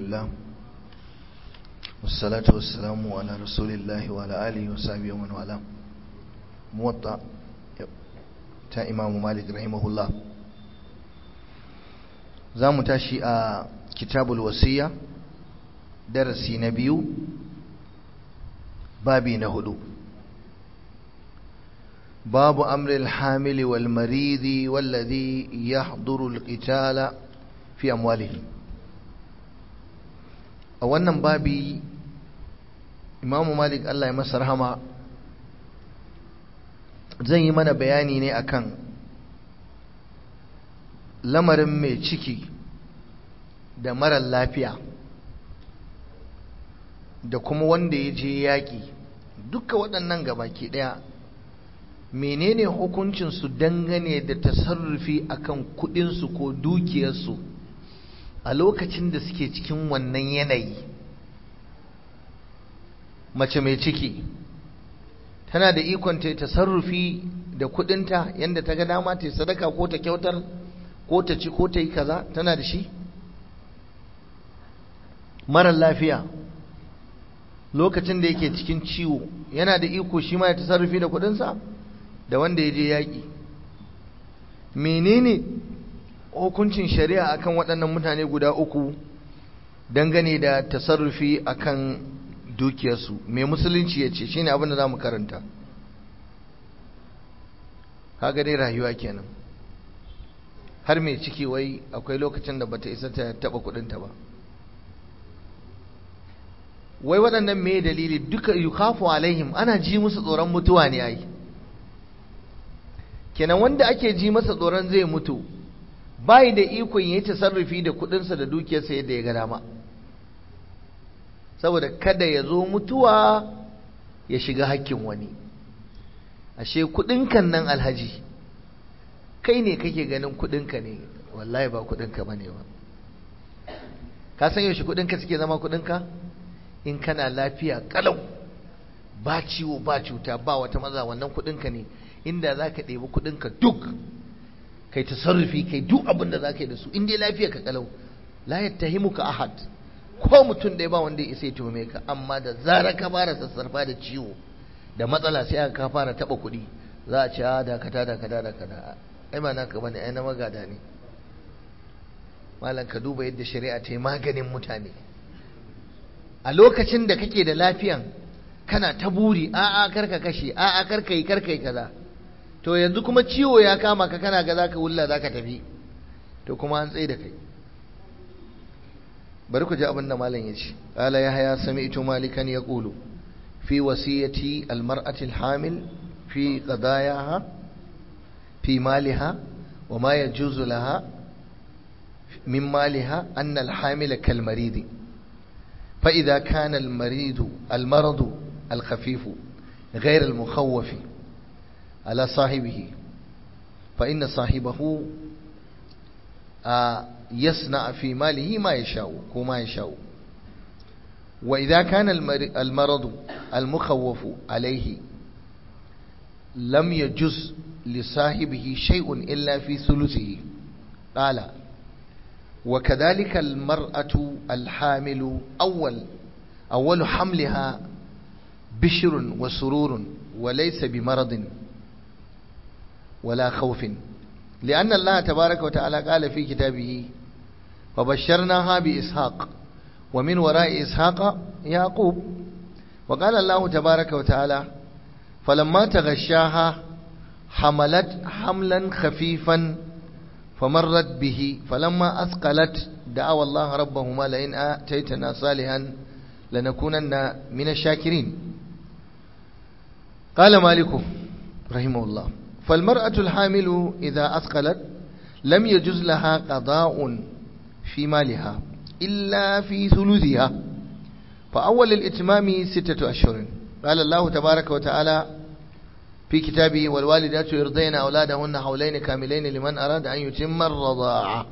لله والصلاة والسلام على رسول الله وعلى آله وصحبه ومن والاه موطأ تا إمام مالك رحمه الله زام تاشي كتاب الوصية درسي نبيو بابي نهدو باب أمر الحامل والمريض والذي يحضر القتال في أموالهم a wannan babi imamu malik Allah ya masa rahama zan yi mana bayani ne akan lamarin mai ciki da marar lafiya da kuma wanda ya je yaƙi duka waɗannan gabaki ɗaya menene hukuncinsu dangane da tasarrufi akan kuɗinsu ko dukiyarsu a lokacin da suke cikin wannan yanayi mace mai ciki tana da ikon ta tasarrufi da kudinta yadda ta ga dama ta sadaka ko ta kyautar ko ta ci ko ta yi kaza tana da shi marar lafiya lokacin da yake cikin ciwo yana da iko shi ma ya tasarrufi da kudinsa da wanda ya je yaƙi menene hukuncin shari'a akan waɗannan mutane guda uku dangane da tasarrufi akan dukiyarsu mai musulunci ya ce shine abin da za mu karanta kaga dai rayuwa kenan har mai ciki wai akwai lokacin da bata isa ta taɓa kuɗinta ba wai waɗannan me dalili duka yukafu alaihim ana ji musu tsoron mutuwa ne ai kenan wanda ake ji masa tsoron zai mutu bai da ikon yi tasarrufi da kudinsa da dukiyarsa yadda ya ga dama saboda kada ya zo mutuwa ya shiga hakkin wani ashe kudinkan nan alhaji kai ne kake ganin kudinka ne wallahi ba kudinka bane ba ka san yaushe kudinka suke zama kudinka in kana lafiya kalau ba ciwo ba cuta ba wata maza wannan kudinka ne inda za ka ɗebi kudinka duk kai tasarrufi kai duk abin da za ka yi da su in dai lafiya ka kalau la yattahimuka ahad ko mutum ɗaya ba wanda ya isa ya tuhume ka amma da zarar ka fara sassarfa da ciwo da matsala sai aka ka fara taɓa kuɗi za a ce a dakata dakata dakata ai ba naka bane ai na magada ne malam ka duba yadda shari'a ta yi maganin mutane a lokacin da kake da lafiyan kana ta buri a'a karka kashe a'a karka yi karka yi kaza to yanzu kuma ciwo ya kama ka kana ga zaka wulla zaka tafi to kuma an tsaye da kai bari ku ji abin da malam ya ce qala yahya sami'tu malikan yaqulu fi wasiyati almar'ati alhamil fi qadayaha fi maliha wa ma yajuzu laha min maliha an alhamil kalmarid فإذا كان المريض المرض الخفيف غير المخوف على صاحبه فإن صاحبه يصنع في ماله ما يشاء وما يشاء وإذا كان المرض المخوف عليه لم يجز لصاحبه شيء إلا في ثلثه قال وكذلك المرأة الحامل أول أول حملها بشر وسرور وليس بمرض ولا خوف لأن الله تبارك وتعالى قال في كتابه فبشرناها بإسحاق ومن وراء إسحاق يعقوب وقال الله تبارك وتعالى فلما تغشاها حملت حملا خفيفا فمرت به فلما أثقلت دعوا الله ربهما لئن آتيتنا صالحا لنكونن من الشاكرين قال مالك رحمه الله فالمرأة الحامل إذا أثقلت لم يجز لها قضاء في مالها إلا في ثلثها فأول الإتمام ستة أشهر قال الله تبارك وتعالى في كتابه والوالدات يرضين أولادهن حولين كاملين لمن أراد أن يتم الرضاعة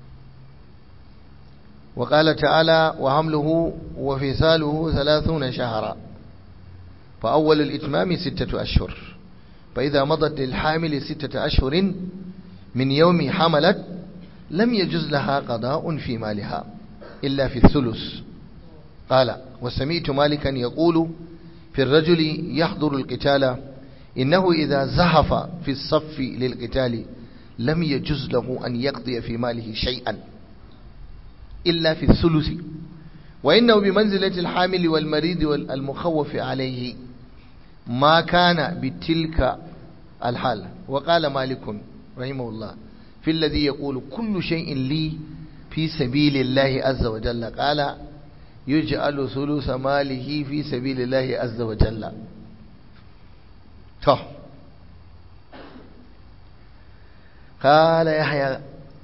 وقال تعالى وحمله وفصاله ثلاثون شهرا فأول الإتمام ستة أشهر فإذا مضت للحامل ستة أشهر من يوم حملت لم يجز لها قضاء في مالها إلا في الثلث قال وسمعت مالكا يقول في الرجل يحضر القتال إنه إذا زحف في الصف للقتال لم يجز له أن يقضي في ماله شيئا إلا في الثلث وإنه بمنزلة الحامل والمريض والمخوف عليه ما كان بتلك الحال وقال مالك رحمه الله في الذي يقول كل شيء لي في سبيل الله عز وجل قال يجعل ثلث ماله في سبيل الله عز وجل طه قال يحيى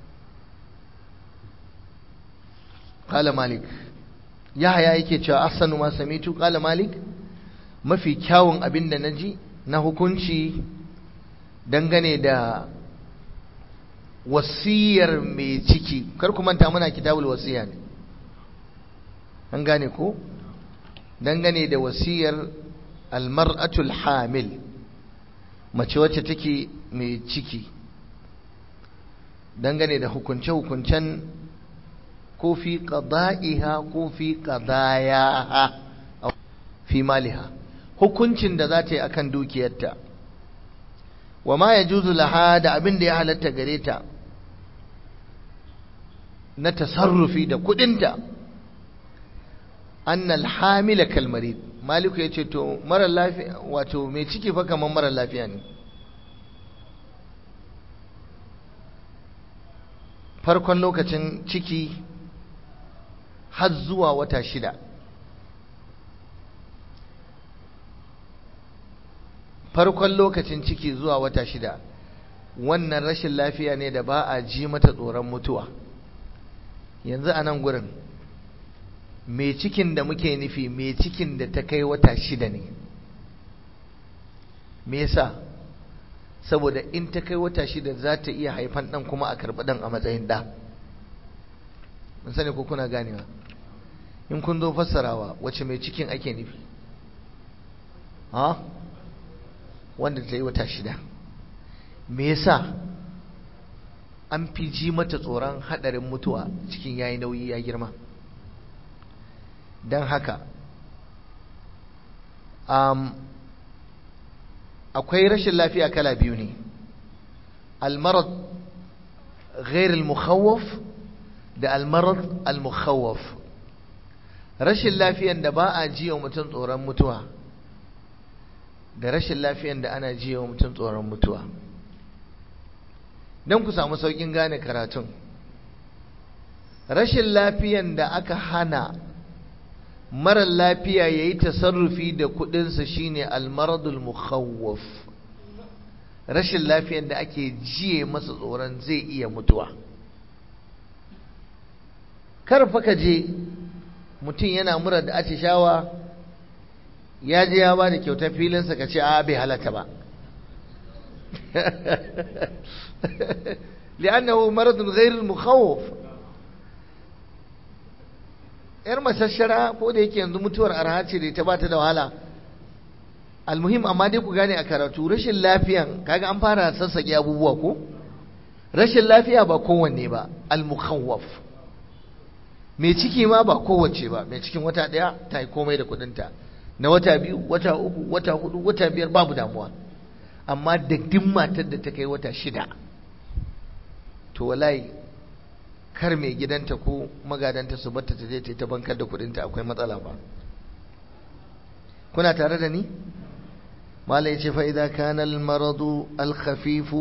قال مالك يحيى yake cewa ahsanu ma samitu qala malik mafi kyawun abin da naji na hukunci dangane da wasiyar mai ciki kar ku manta muna kitabul wasiya ne an gane ko dangane da wasiyar almar'atul hamil mace wacce take mai ciki dangane da hukunce-hukuncen ko fi qada'iha ko fi qadayaha fi maliha hukuncin da za ta yi akan dukiyarta wa ma yajuzu laha da abin da ya halatta gare ta na tasarrufi da kudinta annal hamila kalmarid maliku yace to mara lafiya wato mai ciki fa kaman mara lafiya ne farkon lokacin ciki har zuwa wata shida farkon lokacin ciki zuwa wata shida wannan rashin lafiya ne da ba a ji mata tsoron mutuwa yanzu a nan gurin mai cikin da muke nufi mai cikin da ta kai wata shida ne me yasa saboda in ta kai wata shida za ta iya haifan ɗan kuma a karɓi ɗan a matsayin ɗa mun sani ko kuna ganewa in kun zo fassarawa wace mai cikin ake nufi ha wanda ta yi wata shida me yasa an fi ji mata tsoron haɗarin mutuwa cikin yayi nauyi ya girma don haka um, akwai rashin lafiya kala biyu ne almarad ghair al-mukhawwaf da almarad al-mukhawwaf rashin lafiyan da ba a ji wa mutum tsoron mutuwa da rashin lafiyan da ana ji wa mutum tsoron mutuwa don ku samu saukin gane karatun rashin lafiyan da aka hana marar lafiya ya yi tasarrufi da kudinsa shine almaradul mukhawwaf rashin lafiyan da ake jiye masa tsoron zai iya mutuwa karfa ka je mutum yana mura da atishawa ya je ya ba da kyautar filinsa ka ce a bai halatta ba li'annahu maradun ghairul mukhawwaf yar masashara ko da yake yanzu mutuwar arha ce da ta bata da wahala almuhim amma dai ku gane a karatu rashin lafiyan kaga an fara sassake abubuwa ko rashin lafiya ba kowanne ba almukhawwaf mai ciki ma ba kowace ba mai cikin wata daya ta yi komai da kudinta na wata biyu wata uku wata hudu wata biyar babu damuwa amma da duk matar da ta kai wata shida to wallahi kar mai gidanta ko magadanta su batta ta je ta bankar da kudinta akwai matsala ba kuna tare da ni malai ce fa idza kana al maradu al khafif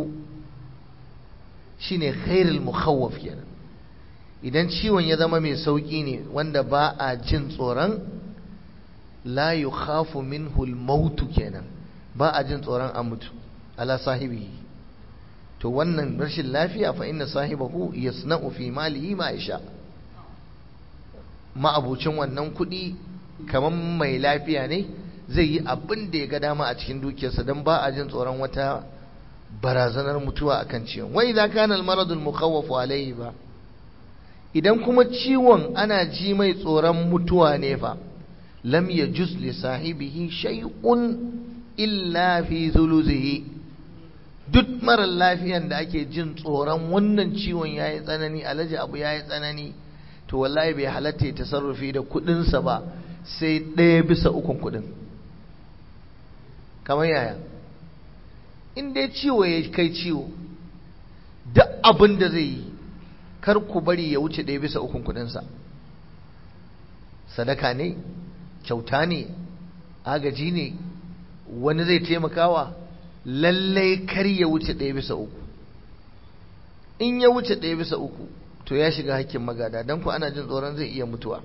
shine khairul mukhawwaf kenan idan ciwon ya zama mai sauki ne wanda ba a jin tsoron la yukhafu minhu al maut kenan ba a jin tsoron a mutu ala sahibi to wannan rashin lafiya fa inna sahibahu yasna'u fi malihi ma yasha ma'abucin wannan kuɗi kamar mai lafiya ne zai yi abin da ya ga dama a cikin dukiyarsa don ba a jin tsoron wata barazanar mutuwa akan ciwon wai idza kana al-marad al-mukhawwaf alayhi ba idan kuma ciwon ana ji mai tsoron mutuwa ne fa lam yajuz li sahibihi shay'un illa fi thuluthihi duk marar lafiyan da ake jin tsoron wannan ciwon ya yi tsanani alaji abu ya yi tsanani to wallahi bai halatta ya tasarrufi da kudinsa ba sai ɗaya bisa ukun kudin kamar yaya in dai ciwo ya kai ciwo duk abin da zai yi kar ku bari ya wuce ɗaya bisa ukun kudinsa sadaka ne kyauta ne agaji ne wani zai taimakawa lallai kar ya wuce ɗaya bisa uku in ya wuce ɗaya bisa uku to ya shiga hakkin magada don ku ana jin tsoron zai iya mutuwa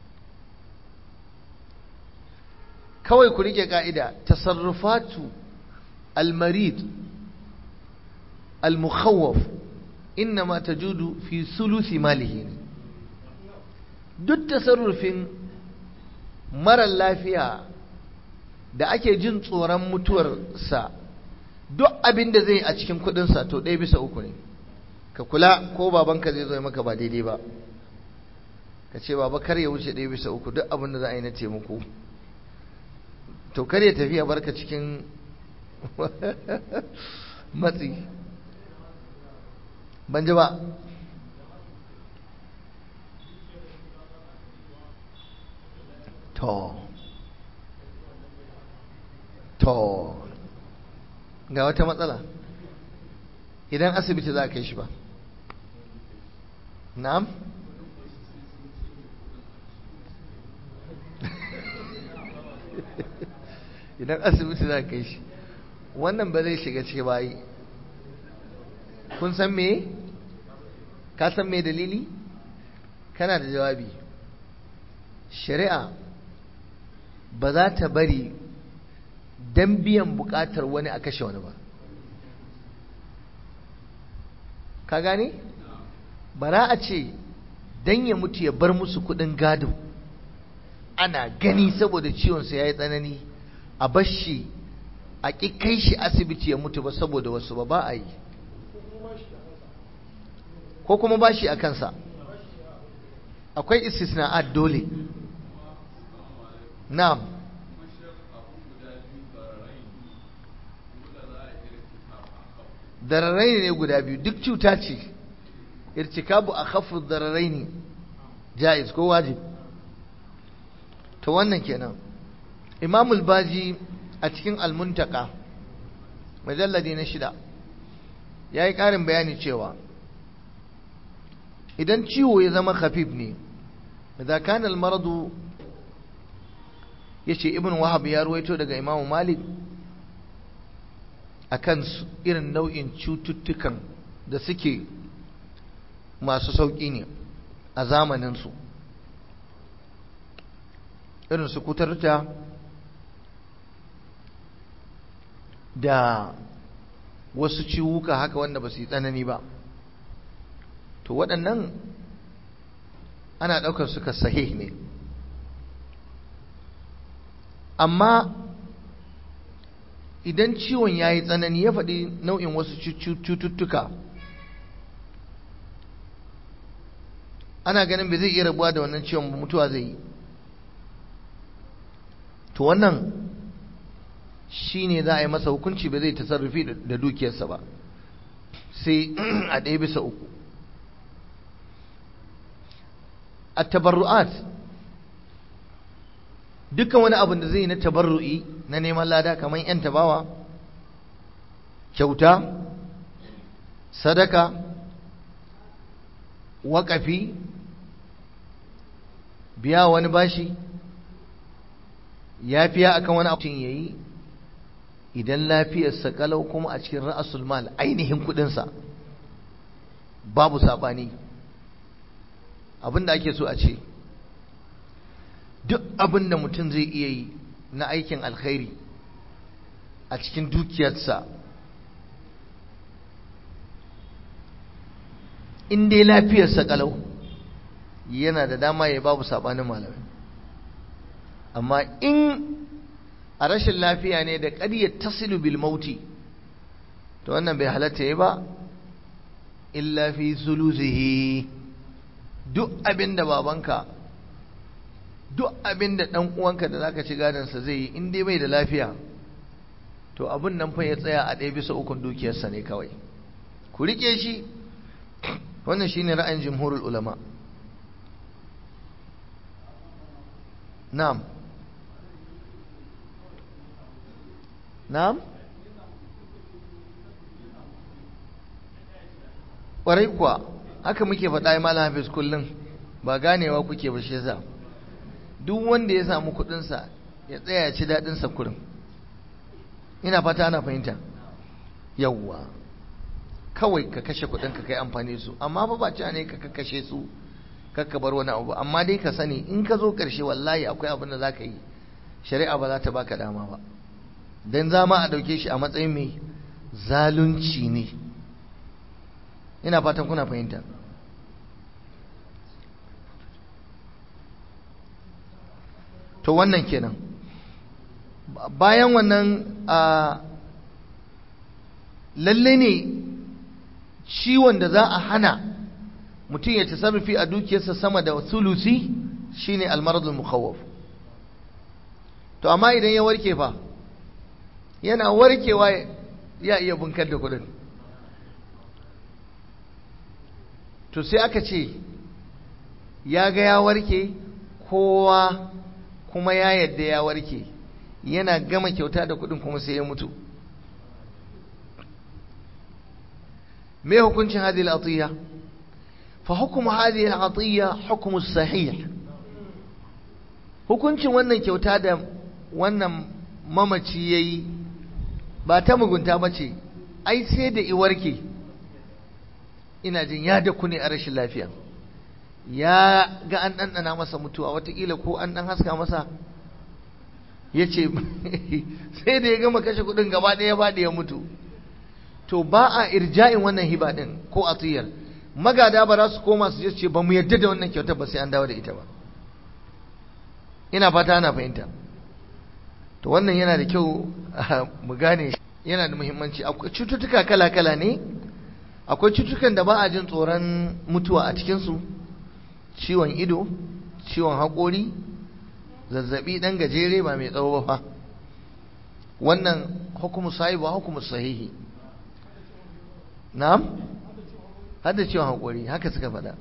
kawai ku rike ka'ida tasarrufatu almarid almukhawwaf innama tajudu fi sulusi malihi duk tasarrufin mara lafiya da ake jin tsoron mutuwarsa duk abin da zai a cikin kudinsa to ɗaya bisa uku ne ka kula ko babanka zai zo maka ba daidai ba ka ce baba kar ya wuce ɗaya bisa uku duk abin da za a yi na taimako to kar ya tafi ya barka cikin matsi ban ji ba to to ga wata matsala idan asibiti za a kai shi ba na'am idan asibiti za a kai shi wannan ba zai shiga ciki bayi kun san me ka san me dalili kana da jawabi shari'a ba za ta bari don biyan bukatar wani a kashe wani ba ka gane bara a ce don ya mutu ya bar musu kudin gado ana gani saboda ciwonsa ya yi tsanani a bashi a ƙi kai shi asibiti ya mutu ba saboda wasu ba ba a yi ko kuma bashi a kansa akwai istisna'at dole na'am dararai ne guda biyu duk cuta ce irtikabu a khafu dararai ne jaiz ko wajib to wannan kenan imamul baji a cikin almuntaka majalladi na shida ya yi ƙarin bayani cewa idan ciwo ya zama khafif ne idan kana almaradu yace ibn wahab ya ruwaito daga imam malik akan irin nau'in cututtukan da suke masu sauƙi ne a zamaninsu irin su kutarta da wasu ciwuka haka wanda ba su yi tsanani ba to waɗannan ana ɗaukar suka sahih ne amma idan ciwon ya yi tsanani ya faɗi nau'in wasu cututtuka ana ganin bai zai iya rabuwa da wannan ciwon mutuwa zai yi to wannan shi ne za a yi masa hukunci ba zai tasarrufi da dukiyarsa ba sai a ɗaya bisa uku a tabarru'at dukkan wani abin da zai na tabarru'i na neman lada kamar yan tabawa kyauta sadaka waƙafi biya wani bashi yafiya akan wani abin yayi idan lafiyarsa kalau kuma a cikin ra'asul mal ainihin kudinsa babu sabani abinda ake so a ce duk abin da mutum zai iya yi na aikin alkhairi a cikin dukiyarsa in dai lafiyarsa kalau yana da dama ya babu sabanin malamai amma in a rashin lafiya ne da ƙaryar tasilu bil mauti to wannan bai halatta yi ba illa fi sulusihi duk abin da babanka duk abin da ɗan uwanka da zaka ci gadansa zai yi in dai bai da lafiya to abin nan fa ya tsaya a ɗaya bisa ukun dukiyarsa ne kawai ku riƙe shi wannan shine ra'ayin jumhurul ulama na'am na'am ƙwarai kuwa haka muke faɗa malam hafiz kullum ba ganewa kuke ba shi yasa duk wanda ya samu kuɗinsa ya tsaya ya ci daɗinsa kurin ina fata ana fahimta yawwa kawai ka kashe kuɗin ka kai amfani su amma fa ba cewa ne ka kashe su kakka bar wani abu amma dai ka sani in ka zo ƙarshe wallahi akwai abin da za ka yi shari'a ba za ta baka dama ba dan zama a ɗauke shi a matsayin mai zalunci ne ina fatan kuna fahimta to wannan kenan bayan wannan a lalle ne ciwon da za a hana mutum ya tasarrufi a dukiyarsa sama da sulusi shine almaradul mukhawwaf to amma idan ya warke fa yana warkewa ya iya bunkar da kudin to sai aka ce ya ga ya warke kowa kuma ya yadda ya warke yana gama kyauta da kudin kuma sai ya mutu me hukuncin hadhihi al-atiyya fa hukmu hadhihi al-atiyya hukmu sahih hukuncin wannan kyauta da wannan mamaci yayi ba ta mugunta bace ai sai da iwarke ina jin ya da ne a rashin lafiya ya ga an ɗanɗana masa mutuwa watakila ko an ɗan haska masa ya ce sai da ya gama kashe kuɗin gaba ɗaya ba da ya mutu to ba a irja'in wannan hiba ɗin ko atiyar magada ba za su koma su je ce ba mu yarda da wannan kyautar ba sai an dawo da ita ba ina fata ana fahimta to wannan yana da kyau mu gane yana da muhimmanci akwai cututtuka kala-kala ne akwai cututtukan da ba a jin tsoron mutuwa a cikinsu ciwon ido ciwon haƙori zazzabi ɗan gajere ba mai tsawo ba fa wannan hukumu sahi ba hukumu sahihi na'am hada ciwon haƙori haka suka faɗa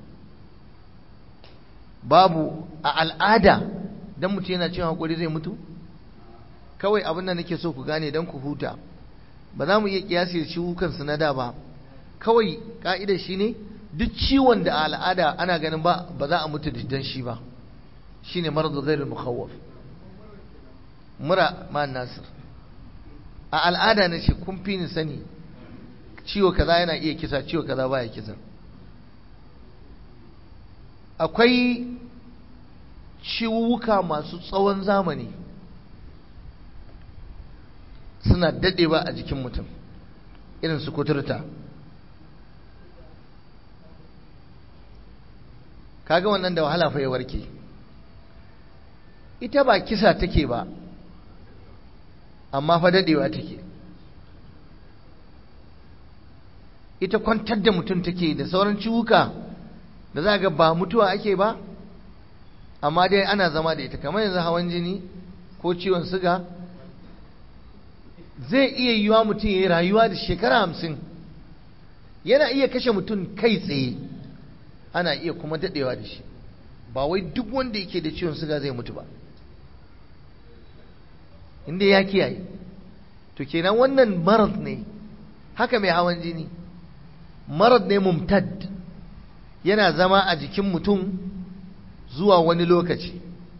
babu a al'ada dan mutum yana ciwon haƙori zai mutu kawai abin da nake so ku gane dan ku huta ba za mu iya kiyasi da ciwukansu na da ba kawai ka'idar shi ne duk ciwon da a al'ada ana ganin ba ba za a mutu dan shi ba shine maradu ghairul mukhawwaf mura ma nasir a al'ada na ce kun fi ni sani ciwo kaza yana iya kisa ciwo kaza baya kisa akwai ciwuka masu tsawon zamani suna dadewa a jikin mutum irin su kuturta kaga wannan da wahala fa ya warke ita ba kisa take ba amma fa dadewa take ita kwantar da mutum take da sauran ciwuka da za ga ba mutuwa ake ba amma dai ana zama da ita kamar yanzu hawan jini ko ciwon siga zai iya yiwa mutum ya yi rayuwa da shekara hamsin yana iya kashe mutum kai tsaye ana iya kuma daɗewa da shi ba wai duk wanda yake da ciwon siga zai mutu ba inda ya kiyaye to kenan wannan marad ne haka mai hawan jini marad ne mumtad yana zama a jikin mutum zuwa wani lokaci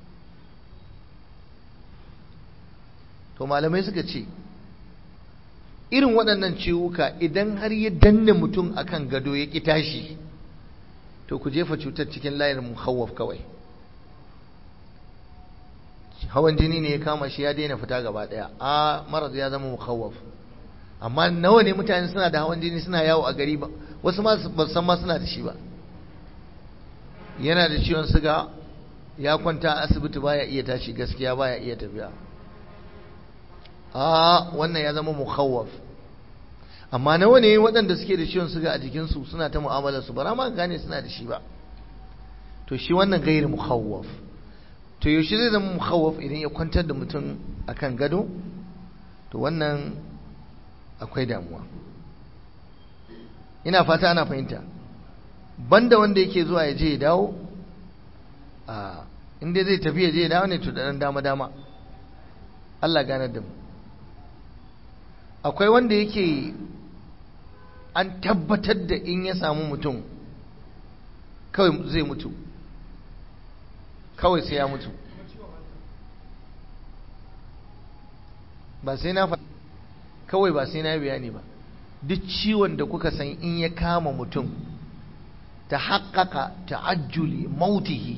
to malamai suka ce irin waɗannan ciwuka idan har ya danne mutum akan gado ya ƙi tashi to ku jefa cutar cikin layin muhawwaf kawai hawan jini ne ya kama shi ya daina fita gaba ɗaya a marar ya zama muhawwaf amma nawa ne mutane suna da hawan jini suna yawo a gari ba wasu ma ba san ma suna da shi ba yana da ciwon siga ya kwanta a asibiti baya iya tashi gaskiya baya iya tafiya a wannan ya zama mukhawwaf amma nawa ne waɗanda suke da ciwon suga a jikinsu suna ta mu'amalar su bara ma gane suna da shi ba to shi wannan gairi mukhawwaf to yaushe zai zama mukhawwaf idan ya kwantar da mutum akan gado to wannan akwai damuwa ina fata ana fahimta banda wanda yake zuwa ya je ya dawo a inda zai tafi ya je dawo ne to da dan dama dama Allah ganar da mu akwai wanda yake an tabbatar da in ya samu mutum kawai zai mutu kawai sai ya mutu ba sai na kawai ba sai na bayani ba duk ciwon da kuka san in ya kama mutum ta haƙaƙa ta'ajjuli mautihi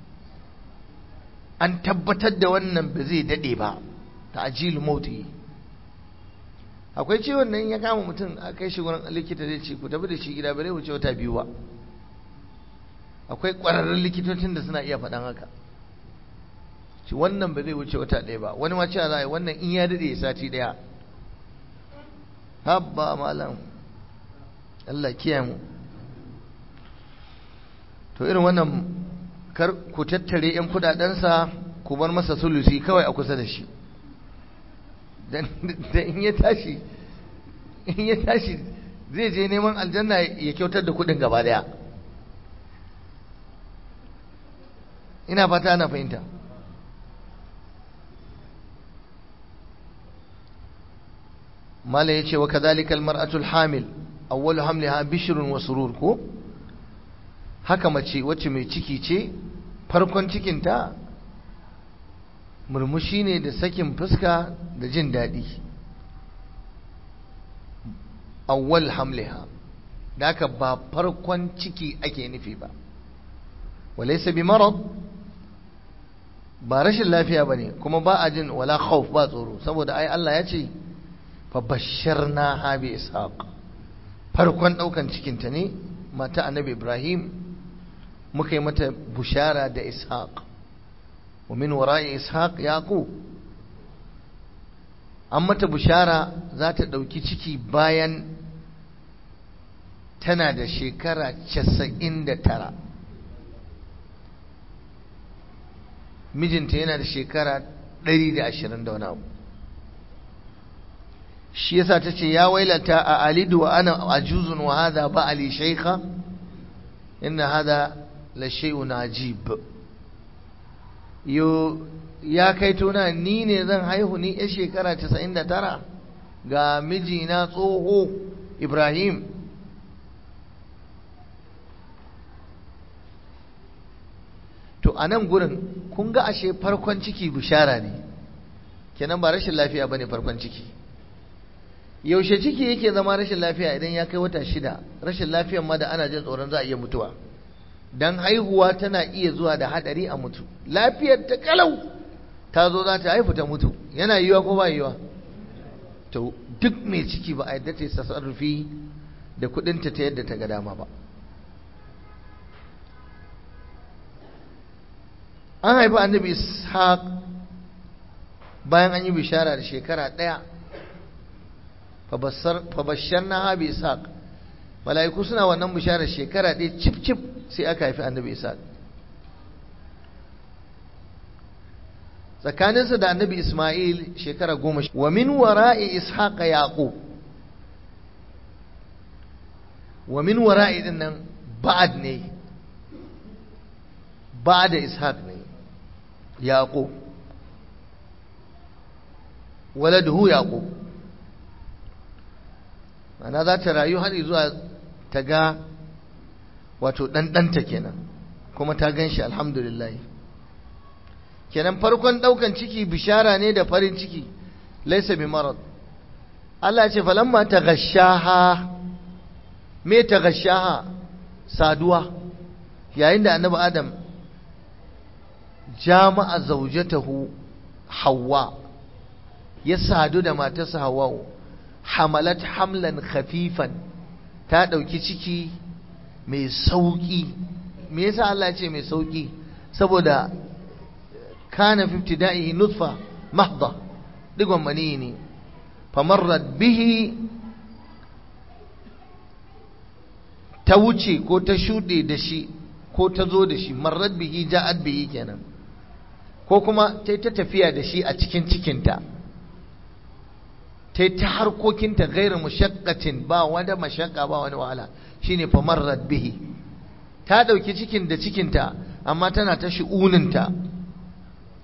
an tabbatar da wannan ba zai daɗe ba ta'ajjuli mautihi akwai ciwon nan ya kama mutum a kai shi wurin likita zai ce ku tafi da shi gida bare wuce wata biyu ba akwai ƙwararrun likitocin da suna iya faɗan haka ci wannan ba zai wuce wata ɗaya ba wani ma cewa za a yi wannan in ya daɗe sati ɗaya habba malam Allah kiyaye mu to irin wannan kar ku tattare yan kudadensa ku bar masa sulusi kawai a kusa da shi dan in ya tashi in ya tashi zai je neman aljanna ya kyautar da kudin gaba daya ina fata ana fahimta mala yace wa kadhalika almar'atu alhamil awwalu hamliha bishrun wa surur ko haka mace wacce mai ciki ce farkon cikinta murmushi ne da sakin fuska da jin daɗi awwal hamliha da haka ba farkon ciki ake nufi ba walaysa bi marad ba rashin lafiya bane kuma ba a jin wala khawf ba tsoro saboda ai Allah ya ce fa basharna bi ishaq farkon daukan cikinta ne mata annabi Ibrahim muka yi mata bushara da ishaq wa min wara'i ishaq yaqub an mata bushara za ta ɗauki ciki bayan tana da shekara casa'in da tara mijinta yana da shekara ɗari da ashirin da wani abu shi yasa ta ce ya wailata a alidu wa ana ajuzun wa hada ba ali shaikha inna hada la shay'un ajib yo ya kai tona ni ne zan haihu ni ya shekara 99 ga mijina tsoho Ibrahim to a nan gurin kun ga ashe farkon ciki bishara ne kenan ba rashin lafiya bane farkon ciki yaushe ciki yake zama rashin lafiya idan ya kai wata shida rashin lafiyan ma da ana jin tsoron za a iya mutuwa dan haihuwa tana iya zuwa da hadari a mutu lafiyar ta kalau ta zo za ta haifu ta mutu yana yiwa ko ba yiwa to duk mai ciki ba a yadda ta yi tasarrufi da kudinta ta yadda ta ga dama ba an haifi annabi ishaq bayan an yi bishara da shekara ɗaya fabashar na habi ishaq mala'iku suna wannan bisharar shekara ɗaya cif cif sai aka haifi annabi ishaq tsakaninsa da annabi isma'il shekara goma wa min wara'i ishaq yaqub wa min wara'i din nan ba'ad ne ba'da ishaq ne yaqub waladuhu yaqub ana za ta rayu har zuwa ta ga wato ɗanɗanta kenan kuma ta gan shi alhamdulillah kenan farkon ɗaukan ciki bishara ne da farin ciki laisa bi marad Allah ce falamma ta gashaha me ta gashaha saduwa yayin da annabi adam jama'a zaujatahu hawa ya sadu da matarsa hawa'u hamalat hamlan khafifan ta ɗauki ciki mai sauƙi me yasa Allah ce mai sauƙi saboda kana fi ibtida'ihi nutfa mahdha digon mani ne famarrat bihi ta wuce ko ta shuɗe da shi ko ta zo da shi marrat bihi ja'at bihi kenan ko kuma ta ta tafiya da shi a cikin cikinta ta ta harkokinta gairu mushaqqatin ba wanda mashaqqa ba wani wahala shine famarrat bihi ta dauki cikin da cikinta amma tana ta shi'uninta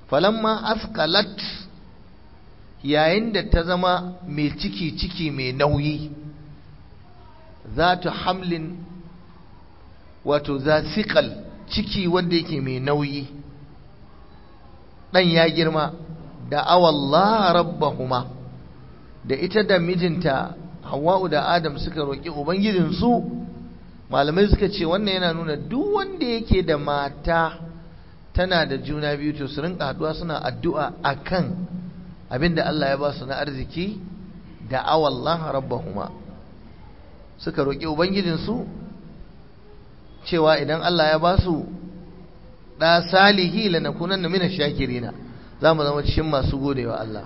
falamma asqalat yayin da ta zama mai ciki ciki mai nauyi za ta hamlin wato za siƙal ciki wanda yake mai nauyi ɗan ya girma da awallah rabbahuma da ita da mijinta hawa'u da adam suka roƙi ubangijinsu malamai suka ce wannan yana nuna duk wanda yake da mata tana da juna biyu to su rinka haɗuwa suna addu'a akan abinda Allah ya ba su na arziki da awallah rabbahuma suka roƙi ubangijinsu cewa idan Allah ya ba su ɗa salihi lanakunan na mina shakirina za mu zama cikin masu godewa Allah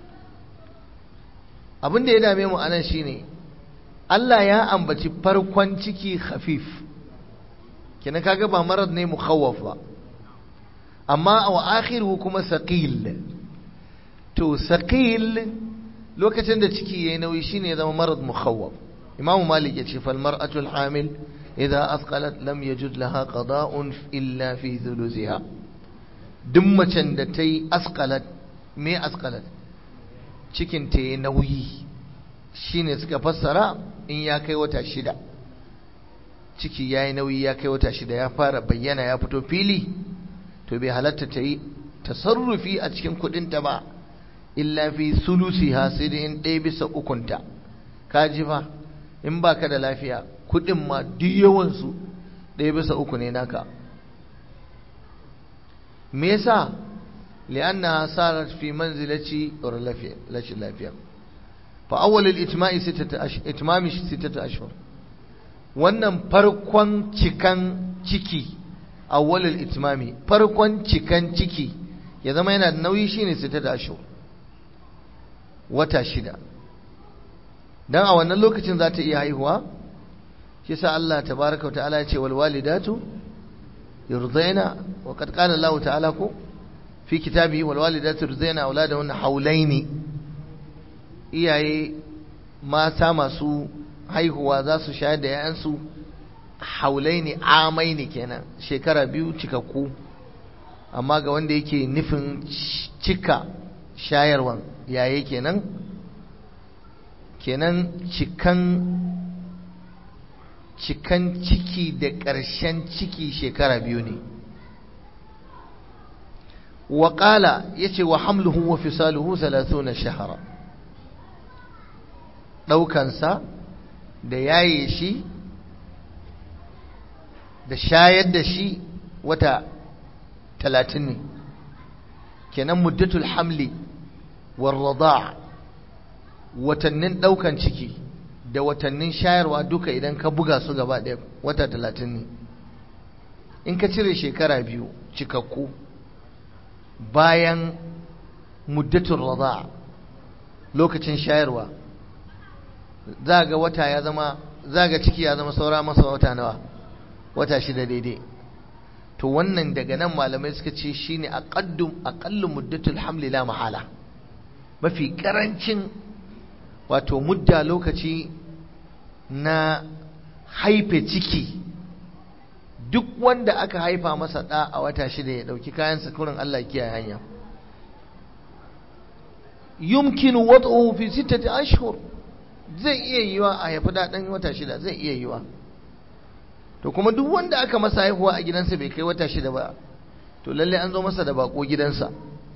abin da ya dame mu anan shine Allah ya ambaci farkon ciki khafif kina kaga ba marad ne mukhawwaf ba amma wa akhiru kuma saqil to saqil lokacin da ciki yayi nauyi shine ya zama marad mukhawwaf imamu malik yace fal mar'atu al hamil idza athqalat lam yajud laha qada'un illa fi thuluthiha duk macen da ta yi askalat me askalat cikin ta yi nauyi shine suka fassara in ya kai wata shida ciki ya yi nauyi ya kai wata shida ya fara bayyana ya fito fili to bai halatta ta yi tasarrufi a cikin kudinta ba illa fi sulusiha sai da in ɗaya bisa ukunta ka ji fa in baka da lafiya kudin ma duk yawansu ɗaya bisa uku ne naka me yasa li'annaha sarat fi manzilati rashin lafiya fa awwal al-itma'i sittatu ashhur itmami sittatu ashhur wannan farkon cikan ciki awwal al-itmami farkon cikan ciki ya zama yana da nauyi shine sittatu ashhur wata shida dan a wannan lokacin za ta iya haihuwa shi sa Allah tabaaraka wa ta'ala ya ce wal walidatu يرضين وقد قال الله تعالى في كتابه والوالدات يرضين أولادهن حولين iyaye mata masu haihuwa za su shayar da ‘ya'yansu haulai ne amai ne kenan shekara biyu cikakku amma ga wanda yake nufin cika shayarwan yaye kenan kenan cikan cikan ciki da ƙarshen ciki shekara biyu ne waƙala ya ce wa hamluhu wa fisaluhu na shahara ɗaukansa da yaye shi da shayar da shi wata talatin ne kenan muddatul hamli warrada watannin ɗaukan ciki da watannin shayarwa duka idan ka buga su gaba ɗaya wata talatin ne in ka cire shekara biyu cikakku bayan muddatun rada lokacin shayarwa za ga wata ya zama za ga ciki ya zama saura masa wata nawa wata shida daidai to wannan daga nan malamai suka ce shine aqaddu aqallu muddatul hamli la mahala mafi karancin wato mudda lokaci na haife ciki duk wanda aka haifa masa ɗa a wata shida ya ɗauki kayansa kurin Allah kiyaye hanya yumkinu wad'uhu fi sittati ashhur zai iya yiwa a haifi ɗan wata shida zai iya yiwa to kuma duk wanda aka masa haihuwa a gidansa bai kai wata shida ba to lalle an zo masa da bako gidansa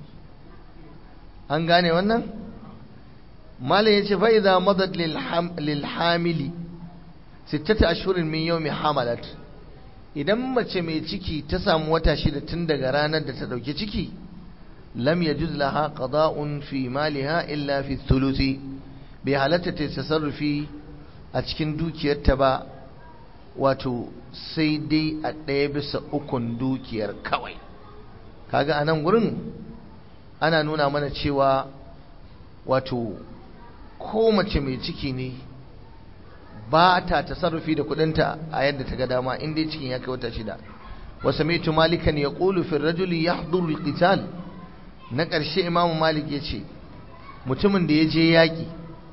an gane wannan malam yace fa idza madat lil hamili sittata ashhurin min yawmi hamalat idan mace mai ciki ta samu wata shida tun daga ranar da ta dauki ciki lam yajuz laha qada'un fi maliha illa fi thuluthi bai halatta ta tasarrufi a cikin dukiyarta ba wato sai dai a ɗaya bisa ukun dukiyar kawai kaga a nan gurin ana nuna mana cewa wato ko mace mai ciki ne ba ta tasarrufi da kudinta a yadda ta ga dama in dai cikin ya kai wata shida wasu mai malikan ya ƙulu fi rajuli ya haɗuru qital na ƙarshe imamu malik ya ce mutumin da ya je yaƙi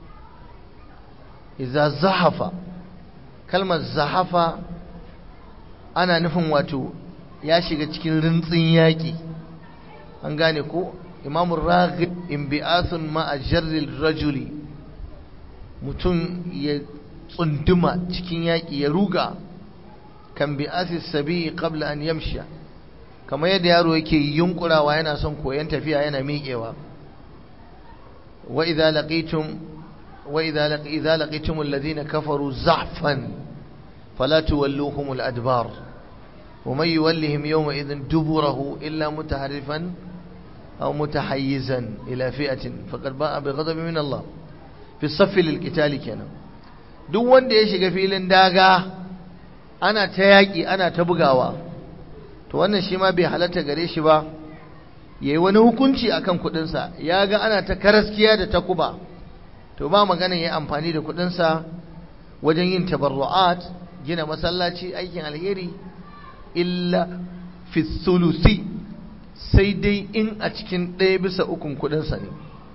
iza zahafa kalmar zahafa ana nufin wato ya shiga cikin rintsin yaƙi an gane ko imamun raghib inbi'athun ma'a jarril rajuli mutum ya tsunduma cikin yaƙi ya ruga kan bi'athis sabi qabla an yamsha kamar yadda yaro yake yunkurawa yana son koyon tafiya yana miƙewa wa idza laqitum wa idza laqi idza laqitum alladhina kafaru zahfan fala tuwalluhum al-adbar wa man yuwallihim yawma idhin duburahu illa mutaharrifan aw mutahayyizan ila fi'atin faqad ba'a bi ghadabin min Allah fi as-saff lil-qital kenan duk wanda ya shiga filin daga ana ta yaki ana ta bugawa to wannan shi ma bai halatta gare shi ba ya yi wani hukunci akan kudinsa ya ga ana ta karaskiya da takuba to ba magana ya amfani da kudinsa wajen yin tabarru'at gina masallaci aikin alheri illa fi sulusi sai dai in a cikin ɗaya bisa ukun kudinsa ne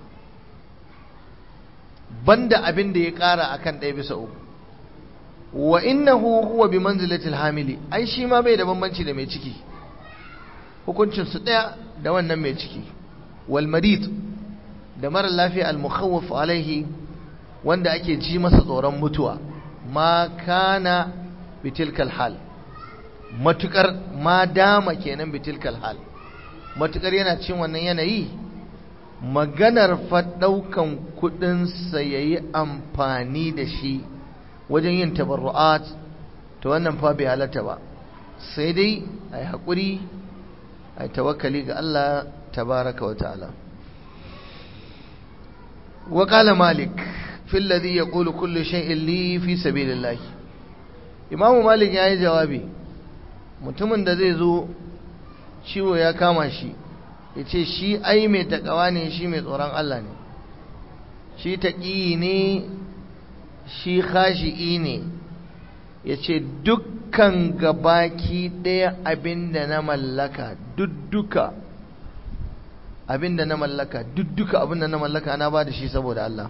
banda abin da ya ƙara akan ɗaya bisa uku wa innahu huwa bi manzilatil hamili ai shi ma bai da bambanci da mai ciki hukuncin su daya da wannan mai ciki wal marid da mara lafiya al mukhawwaf alaihi wanda ake ji masa tsoron mutuwa ma kana bitilkal hal matukar ma dama kenan bitilkal hal matukar yana cin wannan yanayi maganar fa daukan kudin sa yayi amfani da shi wajen yin tabarru'at to wannan fa bai halatta ba sai dai ai hakuri ai tawakkali ga Allah tabaraka wa ta'ala wa qala malik fi alladhi yaqulu kullu shay'in li fi sabilillah imamu malik yayi jawabi mutumin da zai zo ciwo ya kama shi yace shi ai mai takawa ne shi mai tsoron Allah ne shi taqi ne shi khashi'i ne ya ce dukkan gabaki ɗaya abinda na mallaka dudduka abinda na mallaka dudduka abinda na mallaka na ba da shi saboda Allah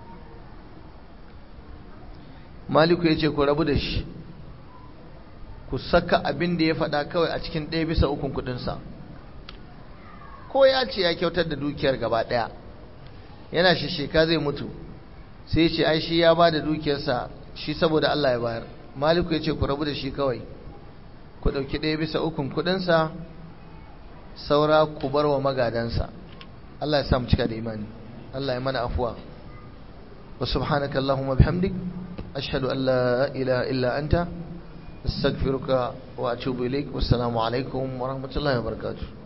maliku ya ce ku rabu da shi ku saka abinda ya faɗa kawai a cikin ɗaya bisa ukun kudinsa ko ya ce ya kyautar da dukiyar gaba ɗaya yana shisheka zai mutu sai ce ai shi ya ba da dukiyarsa shi saboda Allah ya bayar maliku ya ce ku rabu da shi kawai ku ɗauki ɗaya bisa ukun kuɗinsa saura ku bar wa magadansa Allah ya samu cika da imani Allah ya mana afuwa wa subhanaka Allahumma bihamdik ashhadu an la ilaha illa anta astaghfiruka wa atubu ilaik wassalamu alaikum wa rahmatullahi wa barakatuh